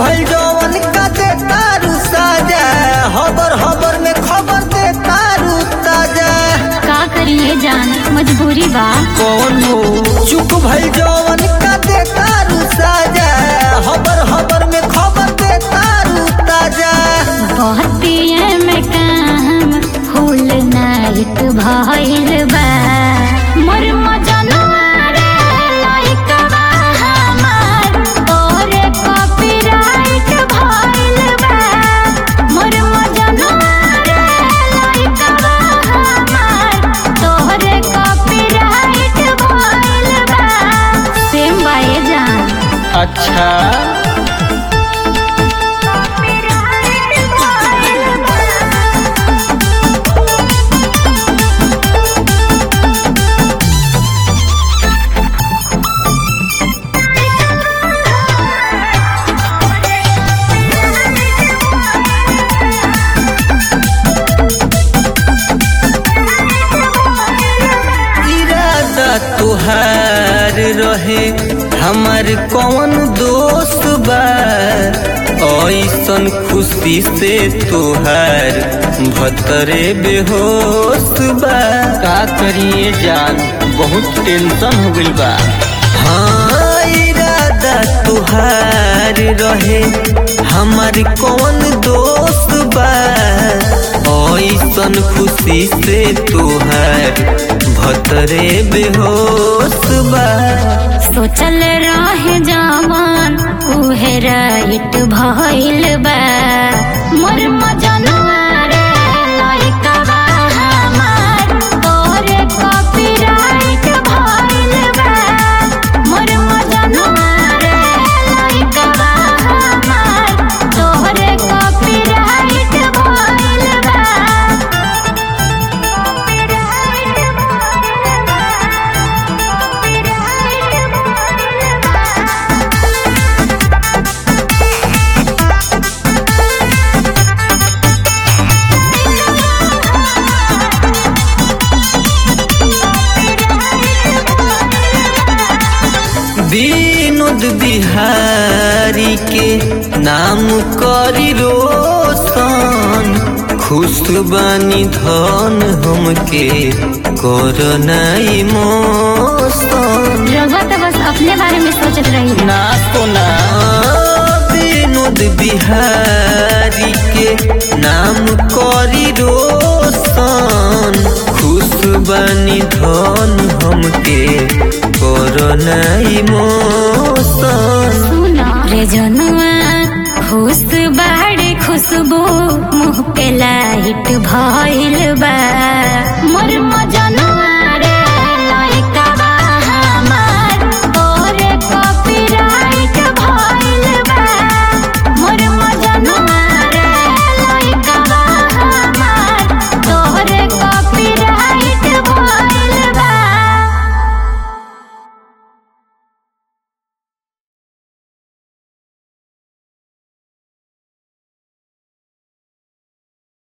भइल जवन का दे तारू साजा हबर हबर में खबर दे तारू ताजा का करिए जान मजबूरी बा कौन हो चुप भइल जवन का दे तारू साजा हबर हबर में खबर दे तारू ताजा बहतिए में काम फूल नाइट भइल बा मोर मजनुआ रे लइकवा हमार तोरे कॉपीराइट भइल बा मोर मजनुआ रे लइकवा हमार तोरे कॉपीराइट भइल बा सेम बाए जान अच्छा इरादा तुहार रहे हमार कौन दोस्त बा ऐसन खुशी से तुहार भतरे बेहोश बा का करिए जान बहुत टेंशन हो गइल बा हाँ इरादा तुहार रहे हमार कौन दोस्त बा ऐसन खुशी से तुहार भतरे बेहोश बा सोचल रहे जवान उहे राइट भइल बा मोर मजनुआ रे लइकवा हमार तोरे कॉपीराइट भइल बा मोर मजनुआ रे लइकवा हमार तोरे कॉपीराइट भइल बा विनोद बिहारी के नाम करी रोशन खुश बानी धन हमके करनाई मोशन रघुआ तो बस अपने बारे में सोचत रही ना तो ना विनोद बिहारी के नाम करी रोशन खुश बानी धन हमके करनाई मोशन सुना रे जनुआ खुश बाड़े खुशबू मुँह पे लाइट भइल बा